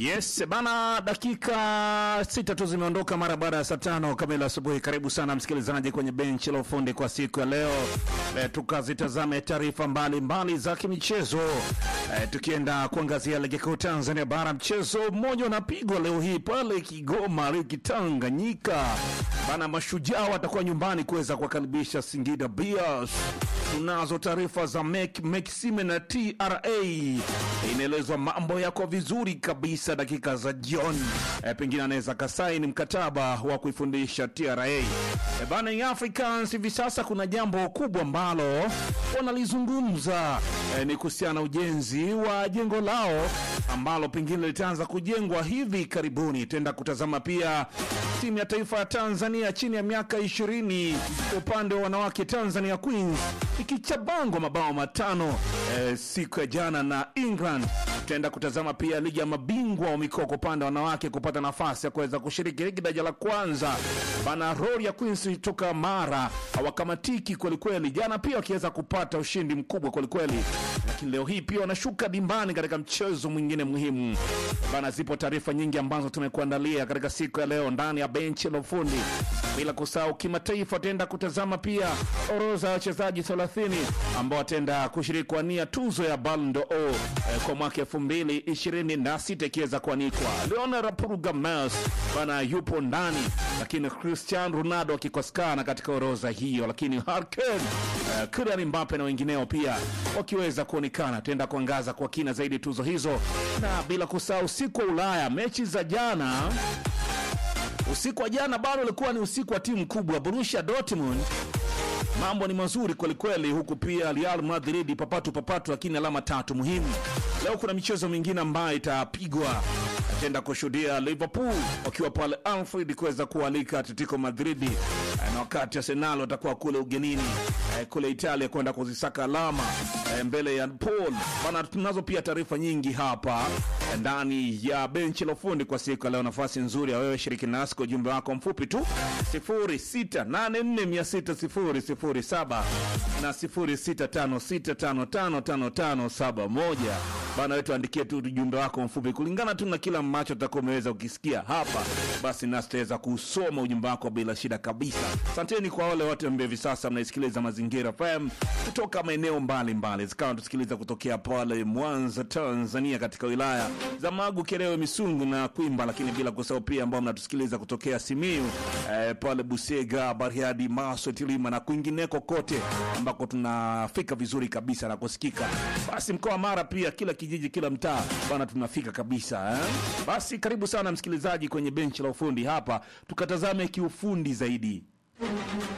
Yes bana, dakika sita tu zimeondoka mara baada ya saa tano kamili asubuhi. Karibu sana msikilizaji kwenye benchi la ufundi kwa siku ya leo. E, tukazitazame taarifa mbalimbali za kimichezo e, tukienda kuangazia ligi kuu Tanzania bara. Mchezo mmoja unapigwa leo hii pale Kigoma, ligi Tanganyika bana. Mashujaa watakuwa nyumbani kuweza kuwakaribisha Singida Bears. Tunazo taarifa za Mek Meksime na TRA, inaelezwa mambo yako vizuri kabisa dakika za jioni. E, pengine anaweza kasaini mkataba wa kuifundisha TRA. E, bana Young Africans hivi sasa kuna jambo kubwa ambalo wanalizungumza e, ni kuhusiana na ujenzi wa jengo lao ambalo pengine litaanza kujengwa hivi karibuni. Tenda kutazama pia timu ya taifa ya Tanzania chini ya miaka ishirini upande wa wanawake Tanzania Queens ikichabangwa mabao matano eh, siku ya jana na England. Tutaenda kutazama pia ligi ya mabingwa wa mikoa kwa upande wa wanawake kupata nafasi ya kuweza kushiriki ligi daraja la kwanza. Bana Rori ya Queens toka Mara hawakamatiki kwelikweli, jana pia wakiweza kupata ushindi mkubwa kwelikweli, lakini leo hii pia wanashuka dimbani katika mchezo mwingine muhimu. Bana, zipo taarifa nyingi ambazo tumekuandalia katika siku ya leo ndani ya benchi la ufundi, bila kusahau kimataifa. Tutaenda kutazama pia orodha ya wachezaji 30 ambao wataenda kushiriki kuania tuzo ya Ballon d'Or eh, kwa mwaka 2026 ikiweza kuanikwa. Leonard Purgames bana yupo ndani, lakini Cristiano Ronaldo akikosekana katika orodha hiyo, lakini Harry Kane, eh, Kylian Mbappe na wengineo pia wakiweza kuonekana. Tutaenda kuangaza kwa kina zaidi tuzo hizo, na bila kusahau usiku wa Ulaya, mechi za jana usiku wa jana bado ulikuwa ni usiku wa timu kubwa Borussia Dortmund. Mambo ni mazuri kwelikweli, huku pia Real Madrid papatu papatu, lakini alama tatu muhimu. Leo kuna michezo mingine ambayo itapigwa, atenda kushuhudia Liverpool wakiwa pale Anfield kuweza kualika Atletico Madrid, na wakati Arsenal watakuwa kule ugenini kule Italia kwenda kuzisaka alama mbele ya Paul bana. Tunazo pia taarifa nyingi hapa ndani ya benchi la ufundi kwa siku ya leo. Nafasi nzuri ya wewe shiriki nasi kwa ujumbe wako mfupi tu 0684600007 na 0656555571 bana, wetu andikie tu ujumbe wako mfupi kulingana tu na kila ambacho utakuwa umeweza ukisikia hapa, basi nasi tutaweza kusoma ujumbe wako bila shida kabisa. Asanteni kwa wale wote ambao hivi sasa mnaisikiliza Mazingira FM kutoka maeneo mbalimbali, zikawa tusikiliza kutokea pale Mwanza, Tanzania, katika wilaya za Magu, Kerewe, Misungu na Kwimba, lakini bila kusahau pia ambao mnatusikiliza kutokea Simiu eh, pale Busega, Bariadi, Maswa, Tilima na kwingineko kote ambako tunafika vizuri kabisa na kusikika. Basi mkoa wa Mara pia, kila kijiji, kila mtaa bana, tunafika kabisa eh? Basi karibu sana msikilizaji kwenye benchi la ufundi hapa, tukatazame kiufundi zaidi